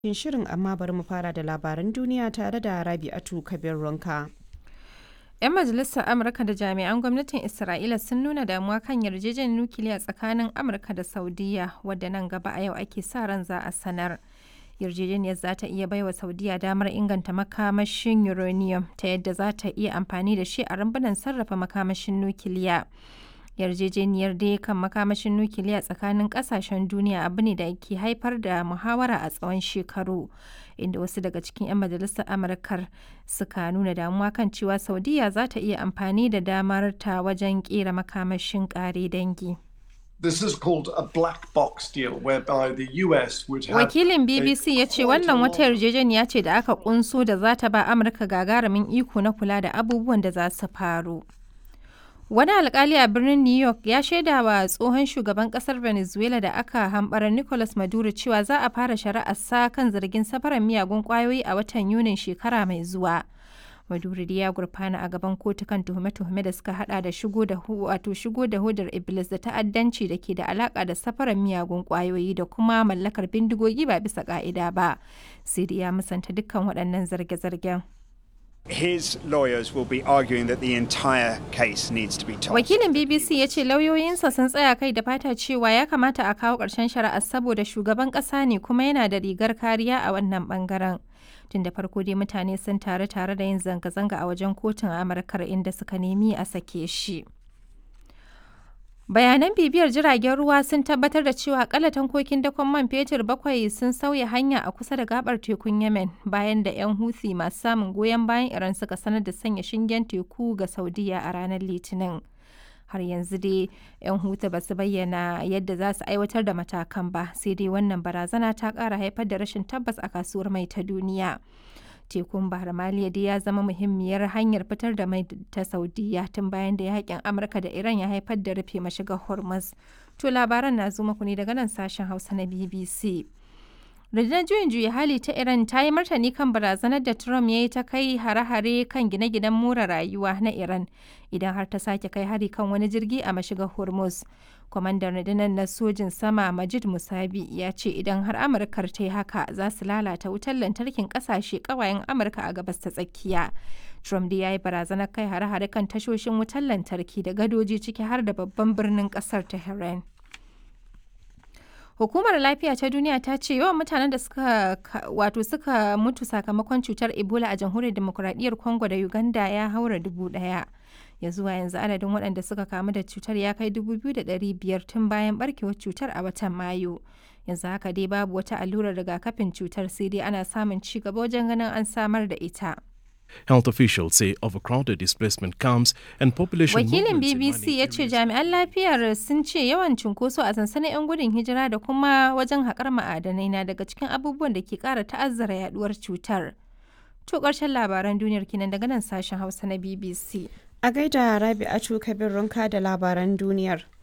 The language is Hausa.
cikin shirin amma bari mu fara da labaran duniya tare da Rabi'atu Kabir Ronka. 'Yan majalisar Amurka da jami'an gwamnatin Isra'ila sun nuna damuwa kan yarjejeniyar nukiliya tsakanin Amurka da Saudiya wadda nan gaba a yau ake sa ran za a sanar. Yarjejeniyar za ta iya baiwa Saudiya damar inganta makamashin uranium ta yadda za ta iya amfani da shi a rumbunan sarrafa makamashin nukiliya. yarjejeniyar dai kan makamashin nukiliya tsakanin kasashen duniya abu ne da ke haifar da muhawara a tsawon shekaru inda wasu daga cikin 'yan majalisar amurkar suka nuna damuwa kan cewa saudiya za ta iya amfani da damar ta wajen kera makamashin kare dangi This is called a black box deal whereby the US would have Wakilin BBC ya ce wannan wata yarjejeniya ce da aka kunso da za ta ba Amurka gagarumin iko na kula da abubuwan da za su faru. Wani alkali a birnin New York ya shaida wa tsohon shugaban kasar Venezuela da aka hambara Nicolas Maduro cewa za a fara shari'ar sa kan zargin safarar miyagun kwayoyi a watan Yunin shekara mai zuwa. Maduro ya gurfana a gaban kotu kan tuhume-tuhume da suka hada da shigo da wato shigo da hodar Iblis da ta'addanci da ke da alaka da safarar miyagun kwayoyi da kuma mallakar bindigogi ba bisa ka'ida ba. Sai ya musanta dukkan waɗannan zarge-zargen. His lawyers will be arguing that the entire case needs to be tossed. Wakilin BBC ya ce lauyoyinsa sun tsaya kai da fata cewa ya kamata a kawo ƙarshen shari'ar saboda shugaban ƙasa ne kuma yana da rigar kariya a wannan ɓangaren. Tun da farko dai mutane sun taru tare da yin zanga-zanga a wajen kotun Amurkar inda suka nemi a sake shi. Bayanan bibiyar jiragen ruwa sun tabbatar da cewa akalla tankokin dakon man fetur bakwai sun sauya hanya a kusa da gabar tekun Yemen bayan da 'yan Houthi masu samun goyon bayan Iran suka sanar da sanya shingen teku ga Saudiya a ranar Litinin. Har yanzu dai 'yan Houthi ba su bayyana yadda za su aiwatar da matakan ba, sai dai wannan barazana ta ƙara haifar da rashin tabbas a kasuwar mai ta duniya. tekun bahar maliya dai ya zama muhimmiyar hanyar fitar da mai ta saudiya tun bayan da yakin amurka da iran ya haifar da rufe mashigar hormuz to labaran na zo muku ne daga nan sashen hausa na bbc rundunar juyin juya hali ta iran ta yi martani kan barazanar da trump ya yi ta kai hare-hare kan gine-ginen more rayuwa na iran idan har ta sake kai hari kan wani jirgi a mashigar hormuz kwamandan rundunar na sojin sama majid musabi ya ce idan har amurkar ta yi haka za su lalata wutar lantarkin kasashe kawayen amurka a gabas ta tsakiya trump da ya yi barazanar kai hare-hare kan tashoshin wutar lantarki da gadoji ciki har da babban birnin kasar tehran Hukumar Lafiya ta Duniya ta ce yawan mutanen da suka wato suka mutu sakamakon cutar Ebola a Jamhuriyar Demokuraɗiyyar Congo da Uganda ya haura dubu ɗaya. Ya zuwa yanzu adadin waɗanda suka kamu da cutar ya kai dubu biyu da ɗari biyar tun bayan barkewar cutar a watan Mayu. Yanzu haka dai babu wata allurar rigakafin cutar sai dai ana samun ci gaba wajen ganin an samar da ita. Health officials say overcrowded displacement camps and population Wakilin BBC ya ce jami'an lafiyar sun ce yawan cunkoso a sansanin 'yan gudun hijira da kuma wajen haƙar ma'adanai na daga cikin abubuwan da ke ƙara ta'azzara yaduwar cutar. To ƙarshen labaran duniyar kinan daga nan sashen Hausa na BBC. A gaida Rabi'atu Kabir Ronka da labaran duniyar.